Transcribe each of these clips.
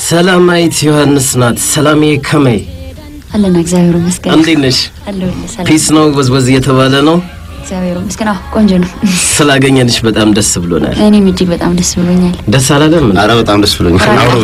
ሰላማዊት ዮሐንስ ናት። ሰላሜ ከመይ አለን እግዚአብሔር ይመስገን። እንዴት ነሽ? አለሁልህ። ሰላም ፒስ ነው ወዝወዝ እየተባለ ነው። እግዚአብሔር ይመስገን። አዎ ቆንጆ ነው። ስላገኘንሽ በጣም ደስ ብሎናል። እኔም እጅግ በጣም ደስ ብሎኛል። ደስ አላለም? አረ በጣም ደስ ብሎኛል። አብሮ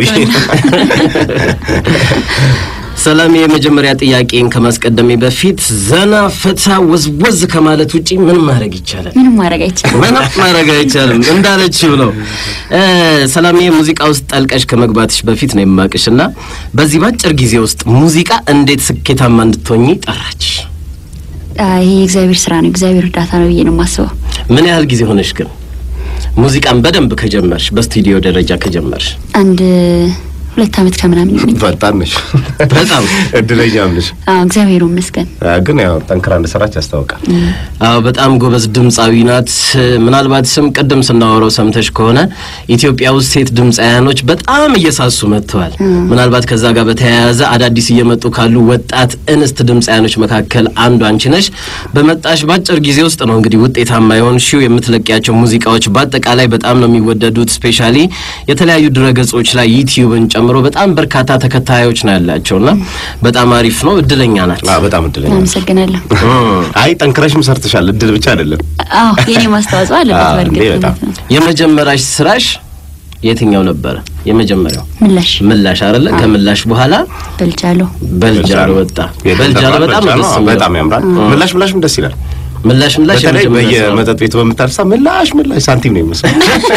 ሰላሜ፣ የመጀመሪያ ጥያቄን ከማስቀደሜ በፊት ዘና ፈታ ወዝወዝ ከማለት ውጪ ምን ማድረግ ይቻላል? ምንም ማድረግ አይቻልም። ምንም ማድረግ አይቻልም እንዳለችው ነው። እ ሰላሜ ሙዚቃ ውስጥ ጠልቀሽ ከመግባትሽ በፊት ነው የማቅሽ እና በዚህ ባጭር ጊዜ ውስጥ ሙዚቃ እንዴት ስኬታማ እንድትሆኚ ጠራችሽ? አይ ይሄ የእግዚአብሔር ስራ ነው፣ እግዚአብሔር እርዳታ ነው ብዬ ነው የማስበው። ምን ያህል ጊዜ ሆነሽ ግን ሙዚቃን በደንብ ከጀመርሽ በስቱዲዮ ደረጃ ከጀመርሽ? አንድ ሁለት ዓመት ከምናምን ይሆነኝ። በጣም ነሽ፣ በጣም እድለኛም ነሽ። አዎ እግዚአብሔር ይመስገን። ግን ያው ጠንክራ እንደሰራች ያስታውቃል። አዎ በጣም ጎበዝ ድምፃዊ ናት። ምናልባት ስም ቅድም ስናወራው ሰምተሽ ከሆነ ኢትዮጵያ ውስጥ ሴት ድምፃውያኖች በጣም እየሳሱ መጥተዋል። ምናልባት ከዛ ጋር በተያያዘ አዳዲስ እየመጡ ካሉ ወጣት እንስት ድምፃውያኖች መካከል አንዱ አንቺ ነሽ። በመጣሽ ባጭር ጊዜ ውስጥ ነው እንግዲህ ውጤታማ የሆንሽው። የምትለቂያቸው ሙዚቃዎች በአጠቃላይ በጣም ነው የሚወደዱት። ስፔሻሊ የተለያዩ ድረገጾች ላይ ዩቲዩብን ጨምሮ በጣም በርካታ ተከታዮች ነው ያላቸውና በጣም አሪፍ ነው። እድለኛ ናት። አዎ በጣም እድለኛ ነሽ። አመሰግናለሁ። አይ ጠንክረሽም ሰርተሻል። እድል ብቻ አይደለም። አዎ የኔ ማስተዋጽኦ አለበት አዎ፣ በእርግጥ እንዴ በጣም። እውነት ነው። የመጀመሪያሽ ስራሽ የትኛው ነበረ? የመጀመሪያው ምላሽ ምላሽ አይደለ? ከምላሽ በኋላ በልቻለሁ። በልጃሎ ወጣ። በልጃሎ በጣም ነው ደስ የሚለው። በጣም ያምራል። ምላሽ ምላሽም ደስ ይላል። ምላሽ ምላሽ በተለይ የመጀመሪያ ስራው። በየመጠጥ ቤቱ በምታርሳ ምላሽ ምላሽ ሳንቲም ነው የሚመስለው።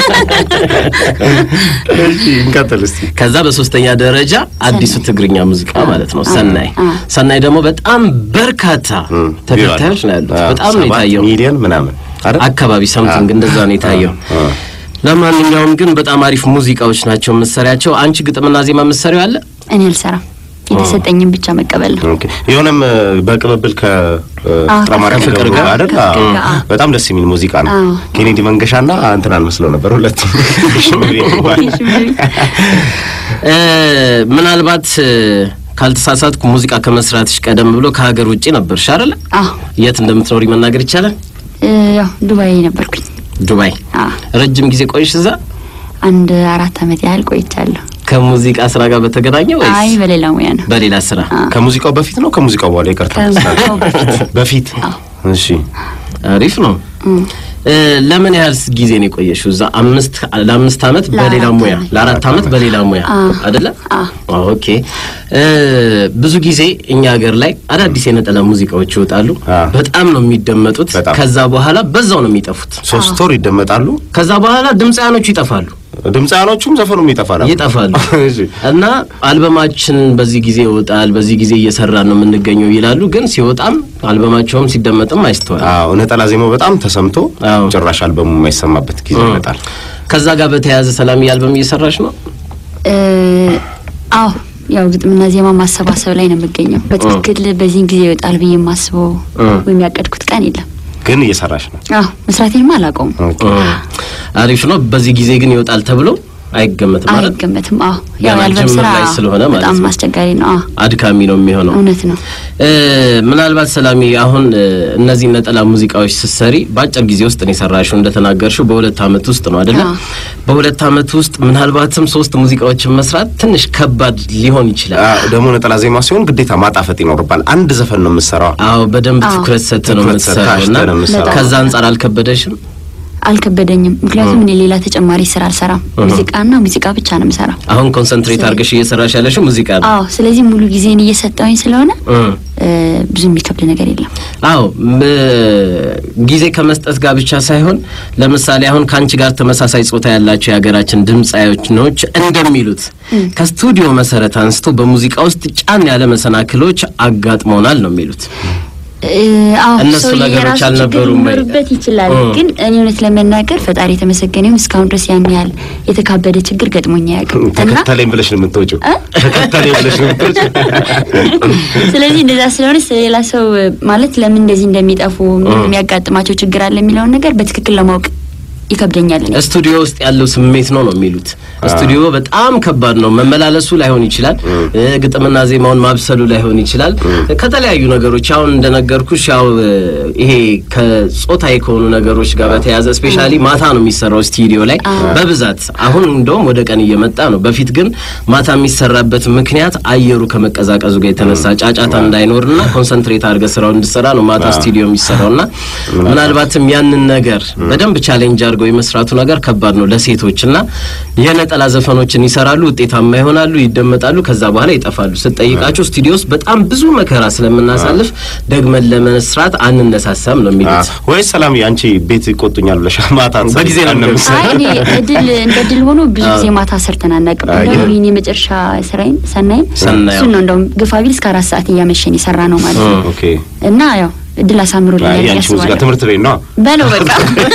እሺ እንቀጥል እስቲ። ከዛ በሶስተኛ ደረጃ አዲሱ ትግርኛ ሙዚቃ ማለት ነው ሰናይ። አ። ሰናይ ደግሞ በጣም በርካታ ተከታዮች ነው ያሉት። በጣም ነው ሰባት የታየው። ሚሊዮን ምናምን አይደል? አካባቢ ሰምቲንግ አ። እንደዛ ነው የታየው። አ። ለማንኛውም ግን በጣም አሪፍ ሙዚቃዎች ናቸው የምትሰሪያቸው። አንቺ ግጥምና ዜማ የምትሰሪው አለ? እኔ አልሰራም፣ የተሰጠኝን ብቻ መቀበል ነው። ኦኬ የሆነም እ፣ በቅብብል ከጥራማርያም ከፍቅር ጋር አይደል? አዎ። ከፍቅር ጋር፣ አዎ። በጣም ደስ የሚል ሙዚቃ ነው። አዎ። ኬኔዲ መንገሻና እንትን አልመስለው ነበር ሁለቱም ሽምግሌ የሚባል እ፣ ምናልባት እ፣ ካልተሳሳትኩ ሙዚቃ ከመስራትሽ ቀደም ብሎ ከሀገር ውጭ ነበርሽ አይደለ? አዎ የት እንደምትኖሪ መናገር ይቻላል? እ፣ ያው ዱባይ ነበርኩኝ። ዱባይ። አዎ ረጅም ጊዜ ቆይሽ እዛ? አንድ አራት ዓመት ያህል ቆይቻለሁ። ከሙዚቃ ስራ ጋር በተገናኘ አይ ወይስ በሌላ ሙያ ነው። በሌላ ስራ? ከሙዚቃው በፊት ነው ከሙዚቃው በኋላ ይቀርታ ከሙዚቃው በፊት። በፊት እሺ አሪፍ ነው። እ፣ ለምን ያህል ጊዜ ነው የቆየሽው እዛ? አምስት ለአምስት አመት በሌላ ለአራት ሙያ ዓመት። ለአራት አመት በሌላ ሙያ አዎ። አይደለ? አዎ። አዎ፣ ኦኬ። እ፣ ብዙ ጊዜ እኛ ሀገር ላይ አዳዲስ የነጠላ ሙዚቃዎች ይወጣሉ። አዎ። በጣም ነው የሚደመጡት። በጣም። ከዛ በኋላ በዛው ነው የሚጠፉት። ሶስት ወር ይደመጣሉ ከዛ በኋላ ድምፃያኖቹ ይጠፋሉ ድምፃያኖቹም ዘፈኑም ይጠፋል ይጠፋሉ እሺ እና አልበማችን በዚህ ጊዜ ይወጣል፣ በዚህ ጊዜ እየሰራን ነው የምንገኘው ይላሉ። ግን ሲወጣም አልበማቸውም ሲደመጥም አይስተዋል። አዎ ነጠላ ዜማው በጣም ተሰምቶ አዎ። ጭራሽ አልበሙ የማይሰማበት ጊዜ ይመጣል ከዛ ጋር በተያያዘ ሰላም አልበም እየሰራች ነው። እ፣ አዎ ያው ግጥምና ዜማ ማሰባሰብ ላይ ነው የምገኘው። በትክክል በዚህን ጊዜ ይወጣል ብዬ የማስበው እ። ወይም ያቀድኩት ቀን የለም። ግን እየሰራሽ ነው አዎ መስራቴንማ አላውቀውም፣ አሪፍ ነው። በዚህ ጊዜ ግን ይወጣል ተብሎ አይገመትም ማለት አይገመትም። አዎ ገና ያው የአልበም ጅምር ስራ ላይ ስለሆነ ማለት በጣም ነው። አስቸጋሪ ነው። አዎ አድካሚ ነው የሚሆነው። እውነት ነው። እ፣ ምናልባት ሰላሚ አሁን እ፣ እነዚህ ነጠላ ሙዚቃዎች ስትሰሪ በአጭር ጊዜ ውስጥ ነው የሰራሽው እንደተናገርሽው በሁለት አመት ውስጥ ነው አይደለ? አዎ። በሁለት አመት ውስጥ ምናልባትም ሶስት ሙዚቃዎችን መስራት ትንሽ ከባድ ሊሆን ይችላል። አዎ፣ ደግሞ ነጠላ ዜማ ሲሆን ግዴታ ማጣፈጥ ይኖርባል አንድ ዘፈን ነው የምትሰራው አው በደንብ አዎ። ትኩረት ሰጥተህ ነው ትኩረት ሰጥተህ የምትሰራው እና አሽተህ ነው የምትሰራው። ከዛ አንጻር አልከበደሽም? አልከበደኝም፣ ምክንያቱም እኔ ሌላ ተጨማሪ ስራ አልሰራም። ሙዚቃና ሙዚቃ ብቻ ነው የምሰራው። አሁን ኮንሰንትሬት አድርገሽ እየሰራሽ ያለሽው ሙዚቃ ነው። አዎ ስለዚህ ሙሉ ጊዜን እየሰጠውኝ ስለሆነ እ። እ፣ ብዙ የሚከብድ ነገር የለም። አዎ ም- ጊዜ ከመስጠት ጋር ብቻ ሳይሆን ለምሳሌ አሁን ከአንቺ ጋር ተመሳሳይ ጾታ ያላቸው የሀገራችን ድምፃዮች እንደሚሉት ከስቱዲዮ መሰረት አንስቶ በሙዚቃ ውስጥ ጫን ያለ መሰናክሎች አጋጥመውናል ነው የሚሉት። እ፣ አዎ እነሱ ሰው ነገሮች የራሱ ችግር አልነበሩም ወይ? ሊኖርበት ይችላል። እ። ግን እኔ እውነት ለመናገር ፈጣሪ የተመሰገነው እስካሁን ድረስ ያን ያህል የተካበደ ችግር ገጥሞኝ አያውቅም እና ተከተለኝ ብለሽ ነው የምትወጪው ተከተለኝ ብለሽ ነው የምትወጪው ስለዚህ እንደዛ ስለሆነ ስለሌላ ሰው ማለት ለምን እንደዚህ እንደሚጠፉ ምን የሚያጋጥማቸው ችግር አለ የሚለውን ነገር በትክክል ለማወቅ ይከብደኛል። እኔ ስቱዲዮ ውስጥ ያለው ስሜት ነው ነው የሚሉት። ስቱዲዮ በጣም ከባድ ነው። መመላለሱ ላይሆን ይችላል፣ እ፣ ግጥምና ዜማውን ማብሰሉ ላይሆን ይችላል። ከተለያዩ ነገሮች አሁን እንደነገርኩሽ ያው እ፣ ይሄ ከጾታዊ ከሆኑ ነገሮች ጋር በተያያዘ ስፔሻሊ ማታ ነው የሚሰራው ስቱዲዮ ላይ በብዛት አሁን እንደውም ወደ ቀን እየመጣ ነው። በፊት ግን ማታ የሚሰራበት ምክንያት አየሩ ከመቀዛቀዙ ጋር የተነሳ ጫጫታ እንዳይኖርና ኮንሰንትሬት አድርገ ስራው እንድሰራ ነው ማታ ስቱዲዮ የሚሰራውና ምናልባትም ያንን ነገር በደንብ ቻሌንጅ አድርገው የመስራቱ ነገር ከባድ ነው ለሴቶች እና የነጠላ ዘፈኖችን ይሰራሉ፣ ውጤታማ ይሆናሉ፣ ይደመጣሉ፣ ከዛ በኋላ ይጠፋሉ። ስትጠይቃቸው ስቱዲዮ ውስጥ በጣም ብዙ መከራ ስለምናሳልፍ ደግመን ለመስራት አንነሳሳም ነው የሚሉት። ወይስ ሰላም አንቺ ቤት ይቆጡኛል ብለሽ ማታ በጊዜ ነው የምትሰሪው? አይ እኔ እድል እንደ እድል ሆኖ ብዙ ጊዜ ማታ ሰርተን አናውቅም። አይ፣ እንደውም ይህን የመጨረሻ ስራዬን ሰናይን ሰናይ፣ እሱን ነው እንደውም ግፋ ቢል እስከ አራት ሰዓት እያመሸን የሰራ ነው ማለት ነው። ኦኬ እና ያው እድል አሳምሮልኛል ብዬ የአንቺ ሙዚቃ አስባለሁ። ትምህርት ቤት ነው በለው በቃ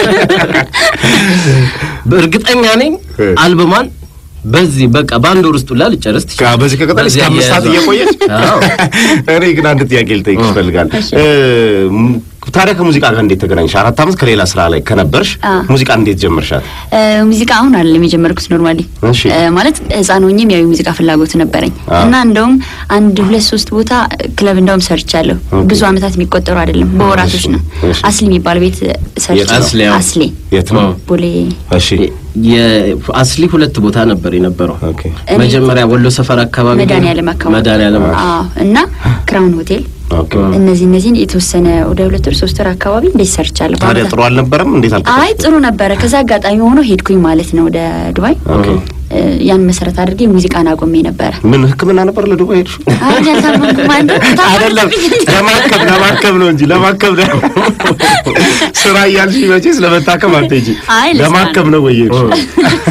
እርግጠኛ ነኝ እ። አልበሟን በዚህ በቃ በአንድ ወር ውስጥ ሁላ ልጨርስ ትችላለች። ካ- በዚህ ከቀጠል እስከ በዚህ አምስት ሰዓት አያያዟ። እየቆየች አዎ። እኔ ግን አንድ ጥያቄ ልጠይቅ ይፈልጋል ታዲያ ከሙዚቃ ጋር እንዴት ተገናኝሽ አራት አመት ከሌላ ስራ ላይ ከነበርሽ አ። ሙዚቃ እንዴት ጀመርሻት እ፣ ሙዚቃ አሁን አይደለም የጀመርኩት ኖርማሊ እሺ። እ፣ ማለት ህፃን ሆኜም ያው የሙዚቃ ፍላጎት ነበረኝ አ። እና እንደውም አንድ ሁለት ሶስት ቦታ ክለብ እንደውም ሰርቻለሁ። ኦኬ። ብዙ አመታት የሚቆጠሩ አይደለም በወራቶች ነው። እሺ። አስሊ የሚባል ቤት ሰርቻለሁ። አስሊ አዎ። አስሊ የት ነው ቦሌ እሺ የአስሊ ሁለት ቦታ ነበር የነበረው። ኦኬ እኔ- መጀመሪያ ወሎ ሰፈር አካባቢ መድኃኒዓለም አካባቢ መድኃኒዓለም አዎ። እና ክራውን ሆቴል ኦኬ እነዚህ እነዚህን የተወሰነ ወደ ሁለት ወር ሶስት ወር አካባቢ እንደዚህ ሰርቻለሁ። ታዲያ በአመታት- ጥሩ አልነበረም እንዴት አልከ አይ ጥሩ ነበረ። ከዛ አጋጣሚ ሆኖ ሄድኩኝ ማለት ነው ወደ ዱባይ። ኦኬ እ፣ ያን መሰረት አድርጌ ሙዚቃን አቆሜ ነበረ። ምን ህክምና ነበር ለዱባይ ሄድሽ አይ እኔ አልታመምኩም። አንተ አይደለም ለማከም ለማከም ነው እንጂ ለማከም ነው ስራ እያልሽ መቼስ ለመታከም አትሄጂ አይ ለስራ ለማከም ነው ወይ የሄድሽው?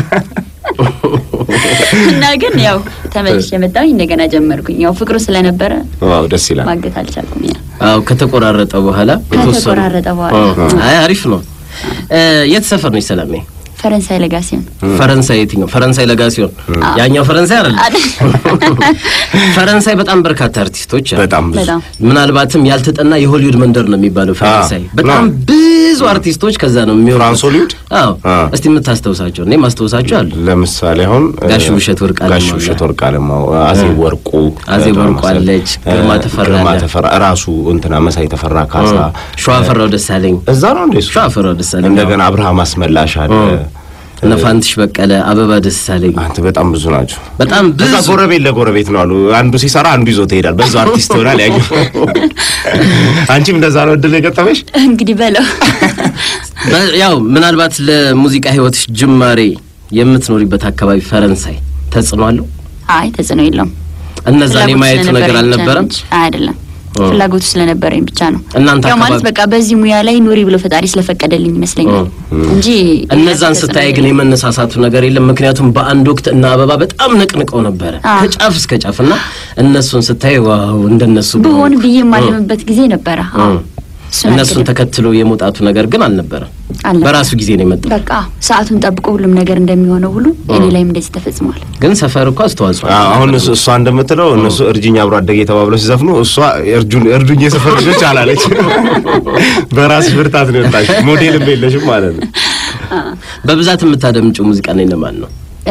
እና ግን ያው ተመልሼ የመጣሁኝ እንደገና ጀመርኩኝ። ያው ፍቅሩ ስለነበረ ዋው ደስ ይላል ማገት አልቻልኩም። ያ አዎ ከተቆራረጠ በኋላ የተወሰኑ- ከተቆራረጠ በኋላ እ፣ አይ አሪፍ ነው። እ፣ የት ሰፈር ነው ሰላሜ? ፈረንሳይ ለጋ ሲሆን ፈረንሳይ የትኛው? ፈረንሳይ ለጋ ሲሆን ያኛው ፈረንሳይ አይደለም። ፈረንሳይ በጣም በርካታ አርቲስቶች አሉ። በጣም ብዙ በጣም ምናልባትም ያልተጠና የሆሊውድ መንደር ነው የሚባለው ፈረንሳይ። አዎ። በጣም ነው። ብዙ አርቲስቶች ከዛ ነው የሚወጡት። ፍራንስ ሆሊውድ? አዎ። አዎ። እስቲ የምታስታውሳቸው እኔ ማስታውሳቸው አሉ። ለምሳሌ አሁን ጋሽ ውብሸት ወርቅ አለማው ጋሽ አለ። ውብሸት ወርቅ አለማው አዜብ ወርቁ አዜብ በጣም ወርቁ መሰል- አለች፣ ግርማ እ፣ ተፈራ ግርማ አለ። ተፈራ ራሱ እንትና መሳይ ተፈራ ካሳ ሸዋፈራው ደሳለኝ፣ እዛ ነው እንደ እሱ ሸዋፈራው ደሳለኝ፣ እንደገና አብርሃም አስመላሽ አለ እነ ፋንትሽ በቀለ፣ አበባ ደሳለኝ አንተ በጣም ብዙ ናቸው በጣም ብዙ እዛ ጎረቤት ለጎረቤት ነው አሉ አንዱ ሲሰራ አንዱ ይዞ ትሄዳል በዛ አርቲስት ይሆናል ያኛው አንቺም እንደዛ ነው እድል የገጠመሽ እንግዲህ በለው በ- ያው ምናልባት ለሙዚቃ ህይወትሽ ጅማሬ የምትኖሪበት አካባቢ ፈረንሳይ ተጽዕኖ አለው? አይ ተጽዕኖ የለውም። እነዛን ፍላጎቱ የማየቱ ነገር ስለነበረኝ ብቻ ነው አልነበረም? እንጂ። አይ አይደለም ኦ። ፍላጎቱ ስለነበረኝ ብቻ ነው። እናንተ ያው ማለት አካባቢ- በቃ በዚህ ሙያ ላይ ኑሪ ብሎ ፈጣሪ ስለፈቀደልኝ ይመስለኛል እንጂ እነዛን ተጽዕኖ ስታይ ግን የለውም። የመነሳሳቱ ነገር የለም። ምክንያቱም በአንድ ወቅት እና አበባ በጣም ነቅንቀው ነበረ አዎ። ከጫፍ እስከ ጫፍ እና እነሱን ስታይ ዋው እንደነሱ ብሆን በሆንኩ። ብዬ የማልምበት ጊዜ ነበረ። አዎ እ። እሱን እነሱን አልክድም። ተከትሎ የመውጣቱ ነገር ግን አልነበረም። አልነበረም። በራሱ ጊዜ ነው የመጣው። በቃ ሰዓቱን ጠብቆ ሁሉም ነገር እንደሚሆነው ሁሉ እኔ ላይም እንደዚህ ተፈጽሟል። ግን ሰፈር እኮ አስተዋጽኦ አዎ፣ አለው። አሁን እሱ- እሷ እንደምትለው እነሱ እርጅኝ አብሮ አደጌ ተባብለው ሲዘፍኑ እሷ እርጁን እርዱኝ የሰፈር ልጆች አላለች። በራስሽ ብርታት ነው የወጣሽ። ሞዴልም የለሽም ማለት ነው። በብዛት የምታደምጪው ሙዚቃ ነው የነማን ነው? እ፣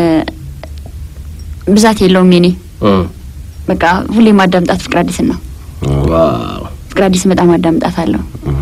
ብዛት የለውም የኔ እ። በቃ ሁሌ ማዳምጣት ፍቅር አዲስን ነው። ዋው ፍቅር አዲስን በጣም አዳምጣት አለሁ።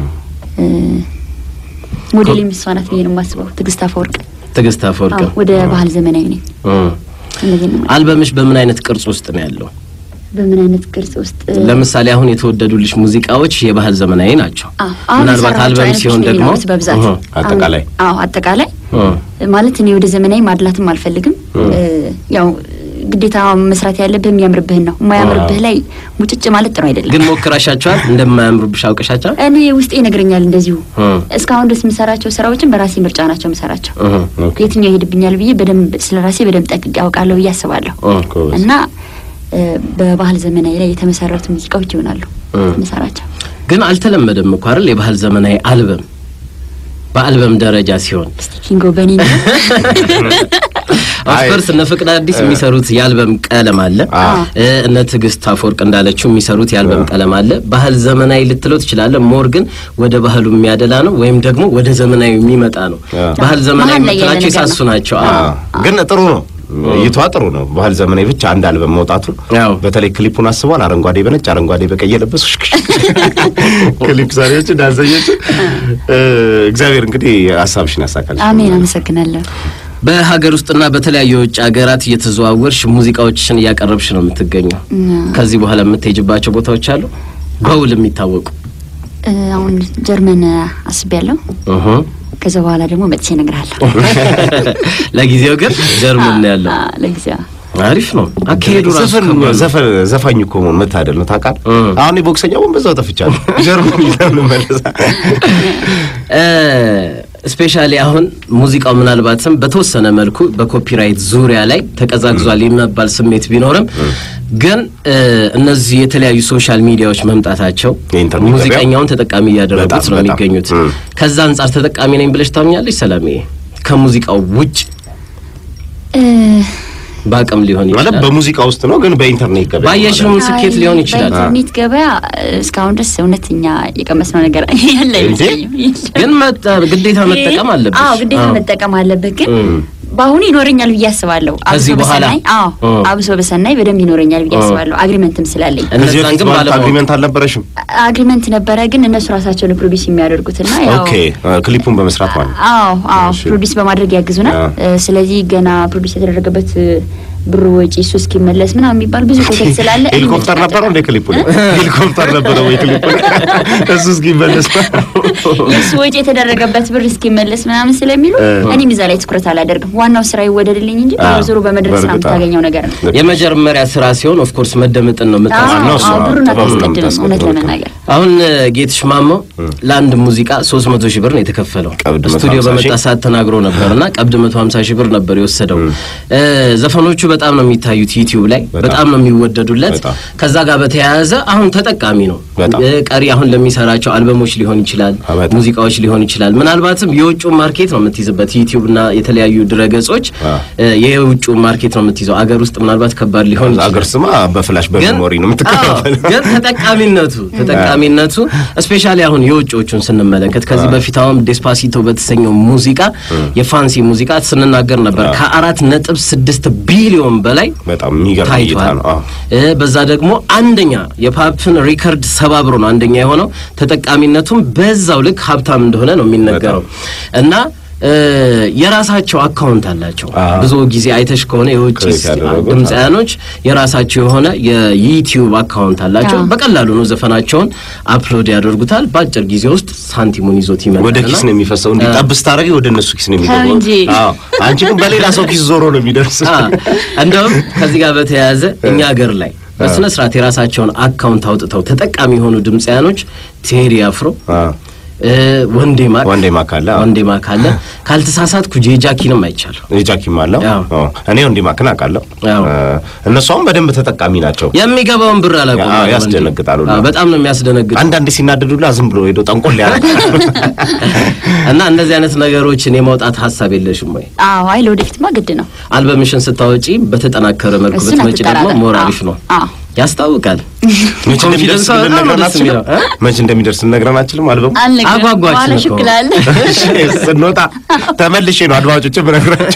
ሞዴል የሚስፋናት ብዬ ነው የማስበው። ትዕግስት አፈወርቅ ትዕግስት አፈወርቅ አዎ፣ ወደ ባህል ዘመናዊ ነኝ። እ። እነዚህ ነው ማለት። አልበምሽ በምን አይነት ቅርጽ ውስጥ ነው ያለው? በምን አይነት ቅርጽ ውስጥ እ፣ ለምሳሌ አሁን የተወደዱልሽ ሙዚቃዎች የባህል ዘመናዊ ናቸው። አዎ፣ አሁን ምናልባት የሰራኋቸው አልበም አይነቶች ሲሆን ነው ደግሞ የሚኖሩት በብዛት እህ፣ አጠቃላይ? አዎ አጠቃላይ እህ፣ ማለት እኔ ወደ ዘመናዊ ማድላትም አልፈልግም። እ፣ ያው ግዴታ መስራት ያለብህ የሚያምርብህን ነው። የማያምርብህ ላይ ሙጭጭ ማለት ጥሩ አይደለም። ግን ሞክራሻቸዋል? እንደማያምሩብሽ አውቀሻቸዋል? እኔ ውስጤ ይነግረኛል እንደዚሁ። እህ፣ እስካሁን ድረስ የምሰራቸው ስራዎችን በራሴ ምርጫ ናቸው የምሰራቸው። እህ፣ ኦኬ። የትኛው ይሄድብኛል ብዬ በደንብ ስለ ራሴ በደንብ ጠንቅቄ አውቃለሁ ብዬ አስባለሁ። እህ፣ ጎበዝ። እና እ፣ በባህል ዘመናዊ ላይ የተመሰረቱ ሙዚቃዎች ይሆናሉ እህ። የምሰራቸው። ግን አልተለመደም እኮ አይደል? የባህል ዘመናዊ አልበም በአልበም ደረጃ ሲሆን እስቲ ኪንጎ በኔ ኦፍኮርስ እነ ፍቅድ አዲስ የሚሰሩት የአልበም ቀለም አለ። እ፣ እነ ትዕግስት አፈወርቅ እንዳለችው የሚሰሩት የአልበም ቀለም አለ። ባህል ዘመናዊ ልትለው ትችላለህ። ሞር ግን ወደ ባህሉ የሚያደላ ነው ወይም ደግሞ ወደ ዘመናዊ የሚመጣ ነው። ባህል ዘመናዊ መሀል ላይ ያለ የምትላቸው ነገር ነው። የሳሱ ናቸው። አዎ። አዎ። ግን ጥሩ ነው እይቷ ጥሩ ነው። ባህል ዘመናዊ ብቻ አንድ አልበም መውጣቱ ያው በተለይ ክሊፑን አስቧል። አረንጓዴ በነጭ አረንጓዴ በቀይ የለበሱ ክሊፕ ሰሪዎች፣ ዳንሰኞች እ፣ እግዚአብሔር እንግዲህ ሀሳብሽን ያሳካል። አሜን። አመሰግናለሁ። በሀገር ውስጥና በተለያዩ የውጭ ሀገራት እየተዘዋወርሽ ሙዚቃዎችሽን እያቀረብሽ ነው የምትገኘው። ከዚህ በኋላ የምትሄጅባቸው ቦታዎች አሉ በውል የሚታወቁ? እ፣ አሁን ጀርመን አስቤያለሁ። እህ። ከዛ በኋላ ደግሞ መጥቼ እነግርሃለሁ። ለጊዜው ግን ጀርመን ነው ያለው። አ፣ ለጊዜው አሪፍ ነው አካሄዱ ራሱ ዘፈን ከባድ ነው። ዘፈን ዘፋኝ እኮ መሆን መታደል ነው ታውቃለህ። እም። አሁን የቦክሰኛውን በዛው ጠፍቻለሁ። ጀርመን ለምን መለሳ ስፔሻሊ አሁን ሙዚቃው ምናልባትም በተወሰነ መልኩ በኮፒራይት ዙሪያ ላይ ተቀዛቅዟል የመባል ስሜት ቢኖርም ግን እ፣ እነዚህ የተለያዩ ሶሻል ሚዲያዎች መምጣታቸው የኢንተርኔት ገበያው ሙዚቀኛውን ተጠቃሚ እያደረጉት በጣም ነው በጣም። የሚገኙት። እም። ከዛ አንጻር ተጠቃሚ ነኝ ብለሽ ታምኛለሽ ሰላሜ? ከሙዚቃው ውጭ እ፣ በአቅም ሊሆን ማለት ይችላል በሙዚቃ ውስጥ ነው፣ ግን በኢንተርኔት ገበያ ባየሽውም ስኬት አይ፣ ሊሆን ይችላል። በኢንተርኔት ገበያ እስካሁን ድረስ እውነተኛ የቀመስነው ነገር ያለ አይመስለኝም። ግን መጠ- ግዴታ መጠቀም አለብሽ። አዎ ግዴታ አዎ። መጠቀም አለበት። ግን እም። በአሁኑ ይኖረኛል ብዬ አስባለሁ። ከዚህ አብሶ በኋላ? በሰናይ አዎ እም። አብሶ በሰናይ በደንብ ይኖረኛል ብዬ እም። አስባለሁ። አግሪመንትም ስላለኝ ከዚህ እነዛን በፊት ግን ማለት ባለማወቅ አግሪመንት አልነበረሽም? አግሪመንት ነበረ፣ ግን እነሱ ራሳቸው ነው ፕሮዲስ የሚያደርጉትና ያው ኦኬ ክሊፑን በመስራት ማለት ነው። አዎ አዎ እሺ። ፕሮዲስ በማድረግ ያግዙናል። አዎ። እ፣ ስለዚህ ገና ፕሮዲስ የተደረገበት እ፣ ብሩ ወጪ እሱ እስኪመለስ ምናምን የሚባል ብዙ ኮተት ስላለ እኔ ሄሊኮፕተር መጨቃጨቅ ነበረው እንደ ክሊፑ ላይ ሄሊኮፕተር ነበረ ወይ ክሊፑ ላይ እሱ እስኪመለስ የእሱ ወጪ የተደረገበት ብር እስኪመለስ ምናምን ስለሚሉ እ። እኔም እዛ ላይ ትኩረት አላደርግም። ዋናው ስራ ይወደድልኝ እንጂ አዎ፣ ዞሮ በመድረስ ስራ በእርግጥ አዎ። የምታገኘው ነገር ነው። የመጀመሪያ ስራ ሲሆን ኦፍኮርስ መደመጥን ነው አዎ፣ የምታስ ነው እሱ። አዎ፣ ብሩን ጥበቡን ነው አታስቀድምም የምታስቀድመው። እውነት ለመናገር አሁን እ፣ ጌትሽ ማሞ ለአንድ ሙዚቃ 300 ሺህ ብር ነው የተከፈለው። ቀብድ ስቱዲዮ 150 በመጣ ሺህ። ሰዓት ተናግሮ ነበርና ቀብድ 150 ሺህ ብር ነበር የወሰደው። እ፣ ዘፈኖቹ በጣም ነው የሚታዩት ዩቲዩብ ላይ በጣም። በጣም ነው የሚወደዱለት። በጣም። ከዛ ጋር በተያያዘ አሁን ተጠቃሚ ነው። በጣም። እ፣ ቀሪ አሁን ለሚሰራቸው አልበሞች ሊሆን ይችላል፣ አዎ፣ በጣም። ሙዚቃዎች ሊሆን ይችላል። ምናልባትም የውጭ ማርኬት ነው የምትይዝበት ዩቲዩብ እና የተለያዩ ድረገጾች አዎ። እ፣ የውጭ ማርኬት ነው የምትይዘው። አገር ውስጥ ምናልባት ከባድ ሊሆን ይችላል። አገር ስማ በፍላሽ ግን በሜሞሪ ነው የምትከፋፈል። አዎ፣ ግን ተጠቃሚነቱ ተጠቃሚነቱ ስፔሻሊ አሁን የውጭዎቹን ስንመለከት ከዚህ በፊት አሁን ዴስፓሲቶ በተሰኘው ሙዚቃ የፋንሲ ሙዚቃ ስንናገር ነበር ከአራት ነጥብ ስድስት ቢሊዮን በላይ በጣም የሚገርም እይታ ታይቷል። ነው። አዎ። እ፣ በዛ ደግሞ አንደኛ የፓፕን ሪከርድ ሰባብሮ ነው አንደኛ የሆነው። ተጠቃሚነቱም በዛው ልክ ሀብታም እንደሆነ ነው የሚነገረው እና እ፣ የራሳቸው አካውንት አላቸው። አዎ። ብዙ ጊዜ አይተሽ ከሆነ የውጭ ክሬት ያደረጉት፣ ድምፃያኖች የራሳቸው የሆነ የዩቲዩብ አካውንት አላቸው። አዎ። በቀላሉ ነው ዘፈናቸውን አፕሎድ ያደርጉታል። በአጭር ጊዜ ውስጥ ሳንቲሙን ይዞት ይመጣል። ወደ ኪስ ነው የሚፈሰው። እንዲህ ጠብ ስታደርጊ ወደ እነሱ ኪስ ነው የሚገባው። እንጂ። አዎ አንቺ ግን በሌላ ሰው ኪስ ዞሮ ነው የሚደርስ። እንደውም ከዚህ ጋር በተያያዘ እኛ ሀገር ላይ በስነ ስርዓት የራሳቸውን አካውንት አውጥተው ተጠቃሚ የሆኑ ድምፃያኖች ቴዲ አፍሮ አዎ እ፣ ወንዴ ማክ ወንዴ ማክ አለ። አዎ። ወንዴ ማክ አለ። ካልተሳሳትኩ ጄጃኪንም አይቻለሁ። የጃኪም አለው። አዎ። አዎ። እኔ ወንዴ ማክን አውቃለሁ። አዎ። እ፣ እነሱ አሁን በደንብ ተጠቃሚ ናቸው። የሚገባውን ብር አላውቅም። አዎ፣ ወንዴ። ያስደነግጣሉ። አዎ፣ በጣም ነው የሚያስደነግጡ አንዳንድ ሲናደዱላ ዝም ብሎ ሄዶ ጠንቆል ያደርጋል። እና እንደዚህ አይነት ነገሮችን የማውጣት ሀሳብ የለሽም ወይ? አዎ አይ ለወደፊትማ ግድ ነው። አልበምሽን ስታወጪ በተጠናከረ መልኩ እሱን ብትመጪ ደግሞ አትጠራጠር። ሞር አዎ፣ አሪፍ ነው። አዎ። ያስታውቃል። መቼ እንደሚደርስ ኮንፊደንሷ በጣም ነው ልነግረን ደስ አንችልም። የሚለው እ? መቼ እንደሚደርስ ልነግረን አንችልም። አልበሙ አልነግርህም። አጓጓችን በኋላ እኮ። ሹክ እላለሁ። ስንወጣ ተመልሼ ነው አድማጮችን ብነግራቸው።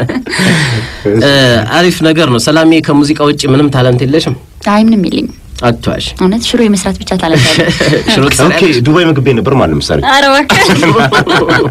እ፣ አሪፍ ነገር ነው። ሰላሜ ከሙዚቃ ውጭ ምንም ታለንት የለሽም? አይ ምንም የለኝም አትዋሽ። እውነት ሽሮ የመስራት ብቻ ታለንት አለኝ። ሽሮ ኦኬ ትሰሪያለሽ? ዱባይ ምግብ ቤት ነበር ማለት ምሳሌ ኧረ እባክህ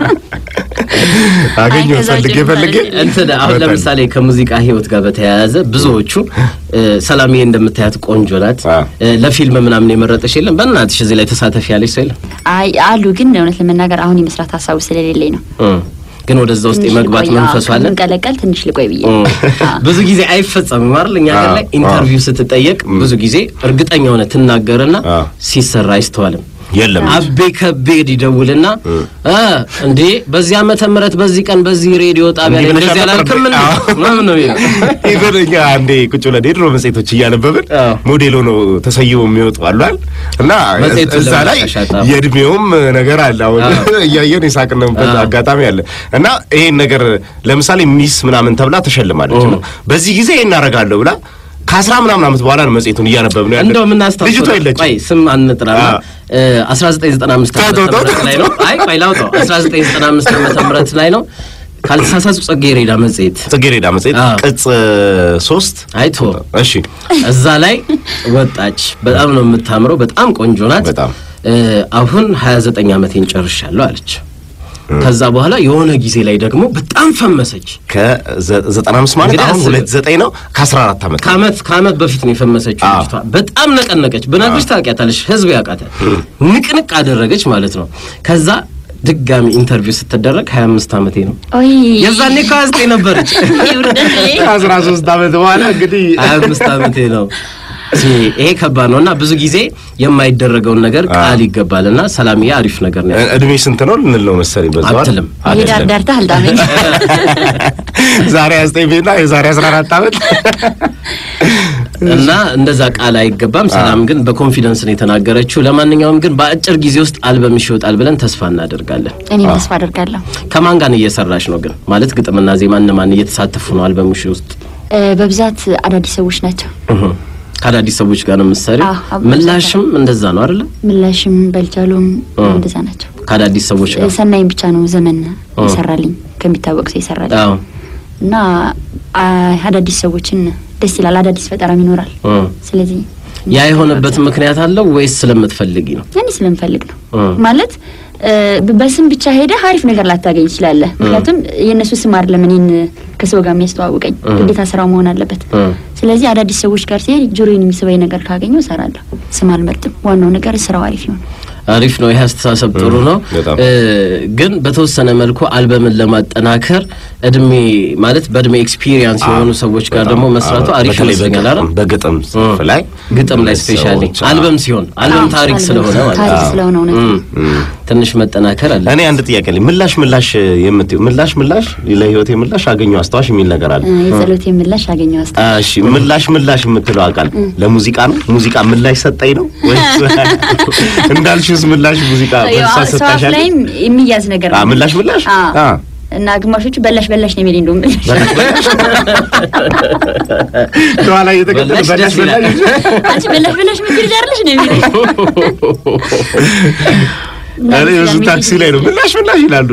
አገኘሁ ከዛ ፈልጌ ውጭ ፈልጌ ምሳሌ እንትን አሁን በጣም። ለምሳሌ ከሙዚቃ ህይወት ጋር በተያያዘ ብዙዎቹ እ፣ ሰላምዬ እንደምታያት ቆንጆ ናት አ። እ፣ ለፊልም ምናምን የመረጠሽ የለም? በእናትሽ እዚህ ላይ ተሳተፊ ያለሽ ሰው የለም? አይ አሉ ግን እውነት ለመናገር አሁን የመስራት ሀሳቡ ስለሌለኝ ነው። እ፣ ግን ወደዛ ውስጥ ትንሽ የመግባት ልቆይ፣ አዎ፣ መንፈሱ አለ? ከምንቀለቀል ትንሽ ልቆይ ብዬ እ፣ አዎ። ብዙ ጊዜ አይፈጸምም አይደል? እኛ ሀገር ላይ አ፣ ኢንተርቪው ስትጠየቅ ብዙ ጊዜ እርግጠኛ ሆነ ትናገርና አ። ሲሰራ አይስተዋልም። የለም። አቤ ከቤድ ይደውልና እ እንዴ በዚህ ዓመተ ምህረት በዚህ ቀን በዚህ ሬዲዮ ጣቢያ ላይ እንዲህ ብለሽ እንደዚህ ነበር? አላልክም እንዴ? አዎ። ምናምን ነው የሚለው። ኢቨን እኛ አንዴ ቁጭ ብለን የድሮ መጽሔቶች እያነበብን አዎ። ሞዴል ሆነው ተሰይሞ የሚወጡ አሏል እና መጽሔቱን እዛ ላይ ለማሻሻጥ የእድሜውም ነገር አለ። አሁን አዎ። እያየን የሳቅንበት አዎ። አጋጣሚ አለ እና ይሄን ነገር ለምሳሌ ሚስ ምናምን ተብላ ተሸልማለች ነው በዚህ ጊዜ ይሄን እናደርጋለሁ ብላ ከአስራ ምናምን ዓመት በኋላ ነው መጽሔቱን እያነበብ ነው ያለ እንደው የምናስታውሰው ልጅቷ የለችም። ቆይ ስም አንጥራና አዎ። 1995 ዓመተ ተው፣ ተው፣ ምህረት ተው። ላይ ነው። አይ ቆይ ላውጣው 1995 ዓመተ ምህረት ላይ ነው ካልተሳሳቱ ጽጌረዳ መጽሔት ጽጌረዳ መጽሔት አዎ። ቅጽ ሶስት አይቶ እሺ እዛ ላይ ወጣች። በጣም ነው የምታምረው፣ በጣም ቆንጆ ናት። በጣም። እ፣ አሁን 29 ዓመቴን ጨርሻለሁ አለች። ከዛ በኋላ የሆነ ጊዜ ላይ ደግሞ በጣም ፈመሰች። ከዘጠና አምስት ማለት እንግዲህ አሁን አስብ። ሁለት ዘጠኝ ነው ከአስራ አራት ዓመት ከአመት ከአመት በፊት ነው የፈመሰችው አዎ። ልጅቷ። በጣም ነቀነቀች። ብነግርሽ ታውቂያታለሽ፣ ህዝብ ያውቃታል። ንቅንቅ አደረገች ማለት ነው። ከዛ ድጋሚ ኢንተርቪው ስትደረግ 25 ዓመቴ ነው። ኦይ የዛኔ ከ29 ነበረች። ይውርደት ከአስራ ሶስት ዓመት በኋላ እንግዲህ 25 ዓመቴ ነው። ሲ ይሄ ከባድ ነው እና ብዙ ጊዜ የማይደረገውን ነገር ቃል ይገባል እና ሰላምዬ አሪፍ ነገር ነው ያለው። እድሜ ስንት ነው ልንል ነው መሰለኝ። በዛው አይደል? አትልም። የዳር አይደለም። ዳርታ አልጣመኝ ዛሬ አስጠኝ ቤና የዛሬ አስራ አራት ዓመት እና እንደዛ ቃል አይገባም። ሰላም ግን በኮንፊደንስ ነው የተናገረችው። ለማንኛውም ግን በአጭር ጊዜ ውስጥ አልበምሽ ይወጣል ብለን ተስፋ እናደርጋለን። እኔም ተስፋ አደርጋለሁ። ከማን ጋር እየሰራሽ ነው ግን? ማለት ግጥምና ዜማ እነማን እየተሳተፉ ነው አልበምሽ ውስጥ? እ፣ በብዛት አዳዲስ ሰዎች ናቸው። እህ ከአዳዲስ ሰዎች ጋር ነው የምትሰሪው? አዎ፣ አብረን ምላሽም እንደዛ ነው አይደለ? ምላሽም በልቻሉም እ። እንደዛ ናቸው። ከአዳዲስ ሰዎች እ፣ ጋር ሰናይም ብቻ ነው ዘመን ይሰራልኝ ከሚታወቅ ሰው ይሰራልኝ አዎ እና አ፣ አዳዲስ ሰዎችን ደስ ይላል። አዳዲስ ፈጠራም ይኖራል። እ። ስለዚህ ያ የሆነበት ምክንያት አለው ወይስ ስለምትፈልጊ ነው? እኔ ስለምፈልግ ነው እ። ማለት እ፣ በ- በስም ብቻ ሄደህ አሪፍ ነገር ላታገኝ ትችላለህ። ምክንያቱም የእነሱ ስም አይደለም እኔን ከሰው ጋር የሚያስተዋውቀኝ እ። ግዴታ ስራው መሆን አለበት። እ። ስለዚህ አዳዲስ ሰዎች ጋር ሲሄድ ጆሮዬን የሚስበኝ ነገር ካገኘው እሰራለሁ። ስም አልመርጥም። ዋናው ነገር ስራው አሪፍ ይሆን። አሪፍ ነው። ይህ አስተሳሰብ ጥሩ ነው። በጣም። እ፣ ግን በተወሰነ መልኩ አልበምን ለማጠናከር እድሜ ማለት በእድሜ ኤክስፒሪየንስ የሆኑ ሰዎች ጋር ደግሞ መስራቱ አሪፍ በተለይ ይመስለኛል። አይደል? በግጥም ጽሑፍ ላይ ግጥም ላይ ስፔሻሊ ሰዎች፣ አልበም ሲሆን አልበም አዎ፣ ታሪክ አልበም ስለሆነ ማለት ታሪክ ነው። ስለሆነ እውነት ነው። እም፣ ትንሽ መጠናከር አለ። እኔ አንድ ጥያቄ አለኝ። ምላሽ ምላሽ የምትይው ምላሽ ምላሽ ለህይወቴ ምላሽ አገኘው አስታዋሽ የሚል ነገር አለ። እ፣ የጸሎቴ ምላሽ አገኘው አስታ እሺ ምላሽ ምላሽ የምትለው አቃል ለሙዚቃ ነው? ሙዚቃ ምላሽ ሰጠኝ ነው ወይስ እንዳልሽውስ ምላሽ ሙዚቃ መልስ ሰዋፍ ሰጣሻል? ላይም የሚያዝ ነገር አ ነው። ምላሽ ምላሽ አዎ። አ እና ግማሾቹ በላሽ በላሽ ነው የሚል እንደውም ከኋላ እየተከተለ በላሽ በላሽ ደስ ይላል። በላሽ አንቺ በላሽ በላሽ ምትል ዳርልሽ ነው የሚል እኔ ብዙ ታክሲ ላይ ነው ምላሽ ምላሽ ይላሉ።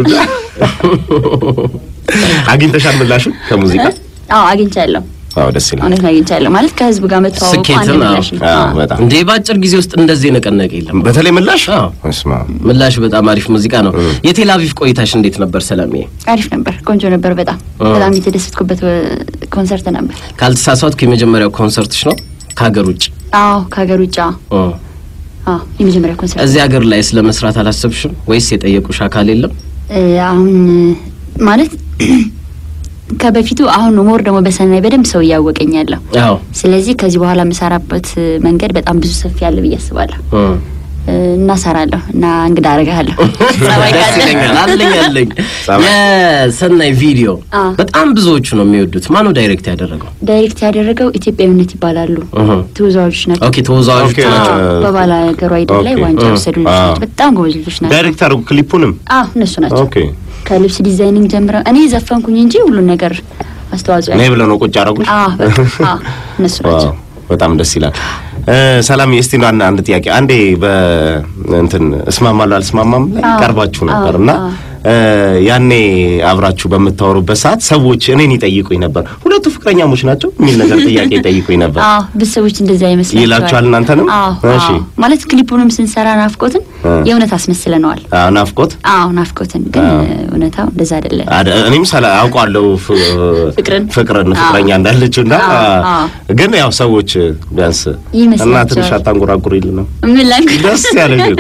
አግኝተሻል ምላሹን ከሙዚቃ? አዎ አግኝቻለሁ። አዎ ደስ ይላል። እውነት ነው አግኝቻለሁ። ማለት ከህዝብ ጋር መተዋወቁ አንድ ስኬትም ምላሽ ነው። አዎ አዎ። በጣም እንዴ በአጭር ጊዜ ውስጥ እንደዚህ የነቀነቀ የለም። በተለይ ምላሽ አዎ። እስማ ምላሽ በጣም አሪፍ ሙዚቃ ነው። የቴል አቪቭ ቆይታሽ እንዴት ነበር ሰለሜ? አሪፍ ነበር። ቆንጆ ነበር። በጣም አዎ። በጣም የተደሰትኩበት እ፣ ኮንሰርት ነበር። ካልተሳሳትኩ የመጀመሪያው ኮንሰርትሽ ነው ከሀገር ውጭ? አዎ ከሀገር ውጭ አዎ ኦ። አዎ የመጀመሪያ ኮንሰርት እዚህ ሀገር ላይ ስለ መስራት አላሰብሽም ወይስ የጠየቁሽ አካል የለም? እ፣ አሁን እ፣ ማለት ከበፊቱ አሁን ሞር ደግሞ በሰናይ በደንብ ሰው እያወቀኝ ያለው አዎ ስለዚህ ከዚህ በኋላ የምሰራበት እ፣ መንገድ በጣም ብዙ ሰፊ ያለ ብዬ አስባለሁ እ። እ፣ እና እሰራለሁ እና እንግዳ አደርግሃለሁ ጸባይ ደስ ካለ ይለኛል። አለኝ አለኝ። ጸባይ። የሰናይ ቪዲዮ አዎ። በጣም ብዙዎቹ ነው የሚወዱት። ማነው ዳይሬክት ያደረገው? ዳይሬክት ያደረገው ኢትዮጵያዊነት ይባላሉ እህ። ተወዛዋዦች ናቸው ኦኬ ተወዛዋዦች ኦኬ፣ ናቸው። አ- በባላ ሀገሩ አይደል ላይ ኦኬ። ዋንጫ እ፣ የወሰዱ ልጆች አዎ። ናቸው። በጣም ጎበዝ ልጆች ናቸው። ዳይሬክት አድርጉ ክሊፑንም አዎ እነሱ ናቸው። ኦኬ ከልብስ ዲዛይኒንግ ጀምረው እኔ ዘፈንኩኝ እንጂ ሁሉን ነገር አስተዋጽኦ እኔ ያለው ብለው ነው ቁጭ አደረጉሽ? አዎ በቃ አዎ እነሱ ናቸው። ዋው በጣም ደስ ይላል። እ፣ ሰላም እስቲ ነው አንድ ጥያቄ አንዴ በእንትን እስማማለሁ አልስማማም ላይ አዎ፣ ቀርባችሁ ነበር አዎ፣ እና አዎ። እ፣ ያኔ አብራችሁ በምታወሩበት ሰዓት ሰዎች እኔን ይጠይቁኝ ነበር። ሁለቱ ፍቅረኛሞች ናቸው የሚል ነገር ጥያቄ ይጠይቁኝ ነበር። አዎ ብዙ ሰዎች እንደዛ ይመስላቸዋል ይላችኋል እናንተንም? አዎ እሺ። አዎ። ማለት ክሊፑንም ስንሰራ ናፍቆትን እ። የእውነት አስመስለነዋል። አዎ፣ ናፍቆት አዎ ናፍቆትን ግን አዎ። እውነታው እንደዛ አይደለም። አደ- እኔም ሰላ አውቃለሁ ፍ- ፍቅርን? ፍቅርን አዎ። ፍቅረኛ እንዳለችው እና አዎ፣ አዎ። ግን ያው ሰዎች ቢያንስ ይመስላቸዋል። እና ትንሽ አታንጎራጉር ይል ነው ምን ላንክ ደስ ያለሽ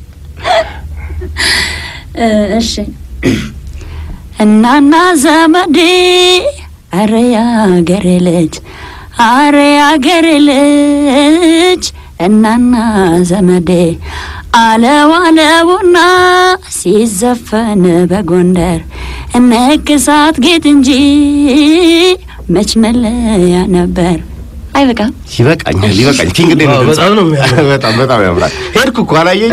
እ፣ እሺ እናና ዘመዴ አረ ያገሬ ልጅ አረ ያገሬ ልጅ እናና ዘመዴ አለው አለውና ሲዘፈን በጎንደር እነክሳት ጌጥ እንጂ መች መለያ ነበር። አይበቃም? ይበቃኛል፣ ይበቃኝ። ኪንግ እንዴት ነው ዋው፣ ድምፅ? በጣም ነው የሚያምረው። በጣም በጣም ያምራል። ሄድኩ እኮ አላየኝ።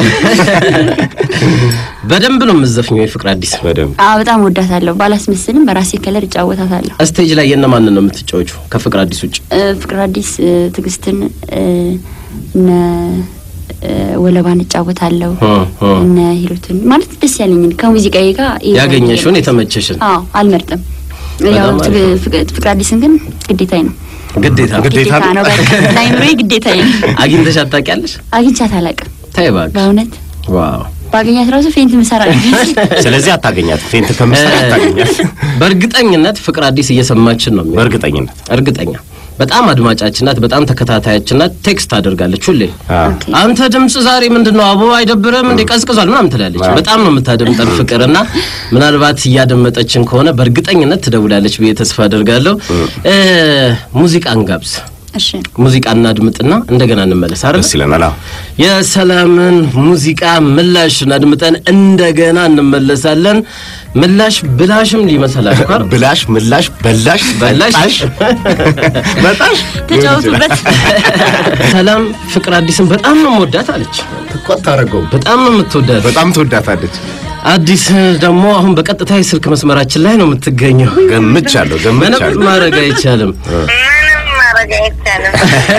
በደንብ ነው የምዘፍኘው የፍቅር አዲስ በደንብ አዎ በጣም ወዳታለሁ። ባላስመስልም በራሴ ከለር እጫወታታለሁ። ስቴጅ ላይ የነማንን ነው የምትጫወቹ ከፍቅር አዲስ ውጭ? እ፣ ፍቅር አዲስ እ፣ ትዕግስትን እ፣ እነ እ፣ ወለባን እጫወታለሁ እ፣ እ። እነ ሂሩትን ማለት ደስ ያለኝን ከሙዚቃዬ ጋር ይሄ ያገኘሽውን ነው። የተመቸሽን አዎ አልመርጥም። በጣም ያው አሪፍ ፍቅ- ነው። ፍቅ- ፍቅር አዲስን ግን ግዴታዬ ነው ግዴታ ነው። ግዴታ ግዴታ ነው። ነው። በቃ ለአይምሮዬ ግዴታዬ ነው። አግኝተሽ አታውቂያለሽ? አግኝቻት አላውቅም ተይ እባክሽ። በእውነት ዋው ባገኛት ራሱ ፌንት ምሰራ ስለዚህ አታገኛት፣ ፌንት ከምትሰራ አታገኛት። በእርግጠኝነት ፍቅር አዲስ እየሰማችን ነው የሚሆነው። በእርግጠኝነት እርግጠኛ በጣም አድማጫችን ናት። በጣም ተከታታያችን ናት። ቴክስት አድርጋለች ሁሌ አዎ። ኦኬ። አንተ ድምጽ ዛሬ ምንድን ነው አቦ አይደብርም እንዴ ቀዝቅዟል ምናምን ትላለች። አዎ። በጣም ነው የምታደምጠን ፍቅር እና ምናልባት እያደመጠችን ከሆነ በእርግጠኝነት ትደውላለች ብዬ ተስፋ አድርጋለሁ። እ ሙዚቃ እንጋብዝ፣ እሺ ሙዚቃ እናድምጥና እንደገና እንመለስ አይደል? ደስ ይለናል። አዎ። የሰላምን ሙዚቃ ምላሽ አድምጠን እንደገና እንመለሳለን። ምላሽ ብላሽም ሊመሰላል እኮ አይደል? ብላሽ፣ ምላሽ፣ በላሽ፣ በላሽ። በጣሽ፣ በጣሽ ተጫወቱበት። ሰላም ፍቅር አዲስን በጣም ነው የምወዳት አለች። እኮ አታረገውም። በጣም ነው የምትወዳት። በጣም ትወዳታለች። አዲስ ደግሞ አሁን በቀጥታ የስልክ መስመራችን ላይ ነው የምትገኘው። ገምቻለሁ፣ ምንም ገምቻለሁ። ማድረግ አይቻልም። ምንም ማድረግ አይቻልም።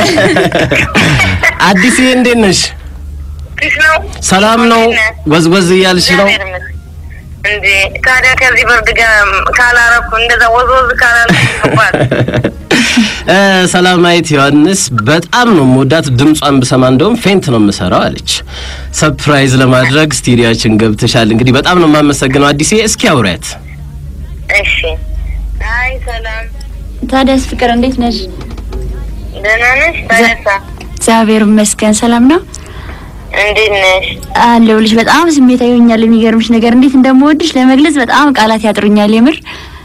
አዲስ እንዴት ነሽ? ፊሽ ነው ሰላም ነው? ወዝወዝ እያልሽ ነው? እግዚአብሔር ይመስገን። እንዴ ታዲያ ከዚህ ብርድ ጋር ካላረኩ እንደዛ ወዝ ወዝ ካላረኩ ይባል እ ሰላማዊት ዮሐንስ በጣም ነው የምወዳት። ድምጿን ብሰማ እንደውም ፌንት ነው የምሰራው አለች። ሰርፕራይዝ ለማድረግ ስቱዲያችን ገብተሻል። እንግዲህ በጣም ነው የማመሰግነው አዲሴ። እስኪ አውሪያት። እሺ። አይ ሰላም፣ ታዲያስ ፍቅር እንዴት ነሽ? ደህና ነሽ? ታደሳ እግዚአብሔር ይመስገን ሰላም ነው እንዴት ነሽ? አለሁልሽ። በጣም ስሜታዊ ሆኛለሁ። የሚገርምሽ ነገር እንዴት እንደምወድሽ ለመግለጽ በጣም ቃላት ያጥሩኛል። የምር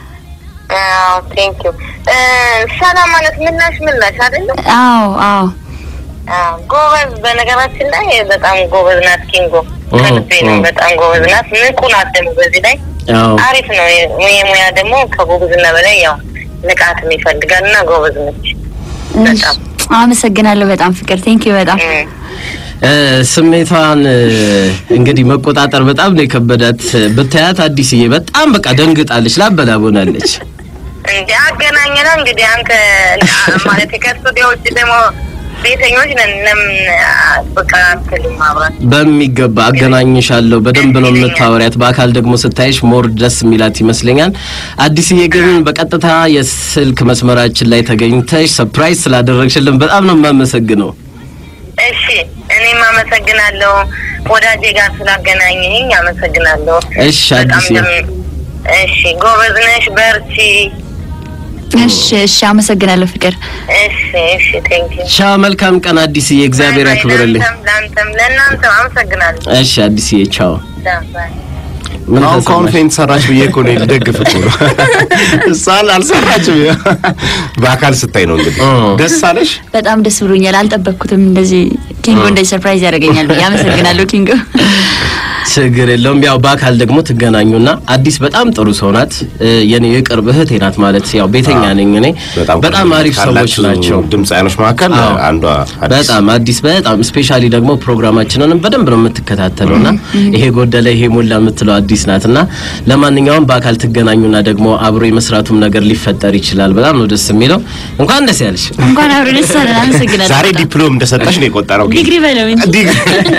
አዎ ቴንክ ዩ። ሰላም ማለት ምላሽ ምላሽ አይደለም? አዎ አዎ አዎ ጎበዝ። በነገራችን ላይ በጣም ጎበዝ ናት ኪንጎ። ኦ፣ ከልቤ ነው። ኦ። በጣም ጎበዝ ናት። ንቁ ናት ደግሞ በዚህ ላይ አዎ አሪፍ ነው። የሙያ ደግሞ ከጎበዝና በላይ ያው ንቃትም ይፈልጋል እና ጎበዝ ነች በጣም እሺ፣ አመሰግናለሁ በጣም ፍቅር ቴንክ ዩ በጣም እም። እ ስሜቷን እ እንግዲህ መቆጣጠር በጣም ነው የከበዳት። ብታያት አዲስዬ በጣም በቃ ደንግጣለች፣ ላበላቦናለች። እንደ አገናኘና እንግዲህ አንተ ማለት ከስቱዲዮዎች ደግሞ ቤተኞች ነን። ለምን በቃ አትልም አብራት በሚገባ አገናኝሻለሁ። በደንብ ነው የምታወሪያት። በአካል ደግሞ ስታይሽ ሞር ደስ የሚላት ይመስለኛል። አዲስዬ ግን በቀጥታ የስልክ መስመራችን ላይ ተገኝተሽ ሰርፕራይዝ ስላደረግሽልን በጣም ነው የማመሰግነው። እሺ፣ እኔም አመሰግናለሁ ወዳጄ ጋር ስላገናኘኝ አመሰግናለሁ። እሺ በጣም አዲስዬ ደም- እሺ፣ ጎበዝ ነሽ፣ በርቺ። እሺ እሺ አመሰግናለሁ ፍቅር እሺ፣ እሺ፣ ቴንክ ዩ ቻው። መልካም ቀን አዲስዬ፣ እግዚአብሔር ያክብርልኝ። ለአንተም ለአንተም ለእናንተም አመሰግናለሁ። እሺ አዲስዬ፣ ቻው። ባይ። ምን አሁን ከአሁን ተሰማሽ? ፌንት ሰራች ብዬ እኮ ነው ልደግፍ እኮ ነው። እሷን አልሰራችም። በአካል ስታይ ነው እንግዲህ እ። ደስ አለሽ። በጣም ደስ ብሎኛል። አልጠበቅኩትም እንደዚህ ኪንጎ እንደዚህ ሰርፕራይዝ ያደርገኛል ብዬ አመሰግናለሁ ኪንጎ። ችግር የለውም። ያው በአካል ደግሞ ትገናኙና አዲስ በጣም ጥሩ ሰው ናት። እ፣ የኔ የቅርብ እህቴ ናት ማለት ያው ቤተኛ ነኝ እኔ። በጣም አሪፍ ሰዎች ካላችሁ ናቸው። ድምፃውያኖች መካከል አዎ። አንዷ አዲስ። በጣም አዲስ በጣም ስፔሻሊ ደግሞ ፕሮግራማችንንም በደንብ ነው የምትከታተለው እና ይሄ ጎደለ ይሄ ሞላ የምትለው አዲስ ናት እና ለማንኛውም በአካል ትገናኙና ደግሞ አብሮ የመስራቱም ነገር ሊፈጠር ይችላል። በጣም ነው ደስ የሚለው። እንኳን ደስ ያለሽ። እንኳን አብሮ ደስ አለን። አመሰግናለሁ። ዛሬ በጣም። ዲፕሎም እንደሰጠሽ ነው የቆጠረው። ግን ዲግሪ በለው እንጂ ዲግሪ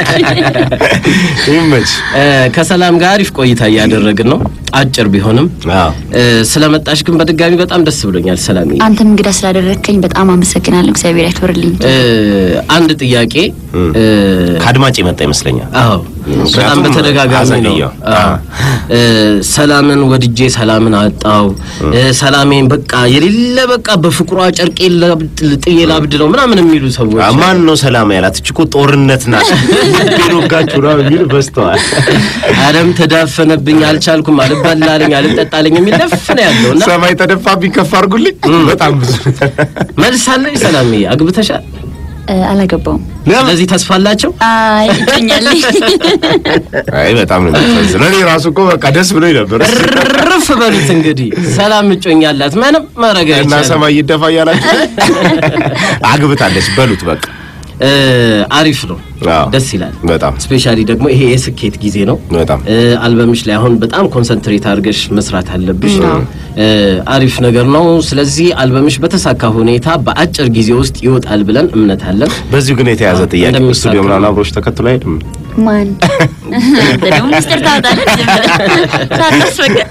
ይመች። እ፣ ከሰላም ጋር አሪፍ ቆይታ እያደረግን ነው። አጭር ቢሆንም አዎ እ፣ ስለመጣሽ ግን በድጋሚ በጣም ደስ ብሎኛል ሰላም አንተም እንግዳ ስላደረግከኝ በጣም አመሰግናለሁ። እግዚአብሔር ያክብርልኝ። እ፣ አንድ ጥያቄ እ፣ ከአድማጭ የመጣ ይመስለኛል። አዎ በጣም ምክንያቱም በተደጋጋሚ ነው። አዘገየው። አዎ። እ፣ ሰላምን ወድጄ ሰላምን አጣው እ፣ ሰላሜን በቃ የሌለ በቃ በፍቅሯ ጨርቄ ጥዬ ላብድ ነው ምናምን የሚሉ ሰዎች አ- ማን ነው ሰላም ያላት? እች እኮ ጦርነት ናት። ልቤን ወጋችሁ ነው የሚሉ በዝተዋል። አለም ተዳፈነብኝ፣ አልቻልኩም፣ አልበላለኝ፣ አልጠጣለኝ የሚል ነፍ ነው ያለው እና ሰማይ ተደፋብኝ ከፍ አድርጉልኝ። በጣም ብዙ መልስ አለኝ። ሰላምዬ አግብተሻል? እ፣ አላገባውም። ስለዚህ ተስፋ አላቸው። አይ እጮኛለኝ። አይ በጣም ነው የሚያሳዝነው። እኔ ራሱ እኮ በቃ ደስ ብሎኝ ነበር። ርፍ በሉት እንግዲህ ሰላም እጮኛላት ምንም ማድረግ እና አይቻልም። ሰማይ ይደፋ እያላችሁ አግብታለች በሉት በቃ እ፣ አሪፍ ነው፣ አዎ። ደስ ይላል። በጣም ስፔሻሊ ደግሞ ይሄ የስኬት ጊዜ ነው። በጣም እ፣ አልበምሽ ላይ አሁን በጣም ኮንሰንትሬት አድርገሽ መስራት አለብሽ። እ፣ አሪፍ ነገር ነው። ስለዚህ አልበምሽ በተሳካ ሁኔታ በአጭር ጊዜ ውስጥ ይወጣል ብለን እምነት አለን። በዚሁ ግን የተያዘ ጥያቄ እንደሚሳካ ስቱዲዮ ምናምን አብሮች ተከትሎ አይሄድም? ማን አንተ ደግሞ ሚስጥር ታወጣለህ ዝም ብለህ ሳታስፈቅድ።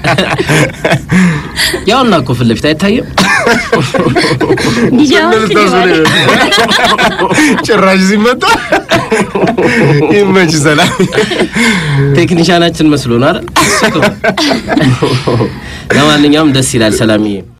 ያውና እኮ ፊት ለፊት አይታይም። ዲጄ አሁን ክሊፕ አለ። ጭራሽ ሲመጣ ይመች ሰላም ቴክኒሻናችን መስሎ ነው አይደል? ለማንኛውም ደስ ይላል ሰላምዬ።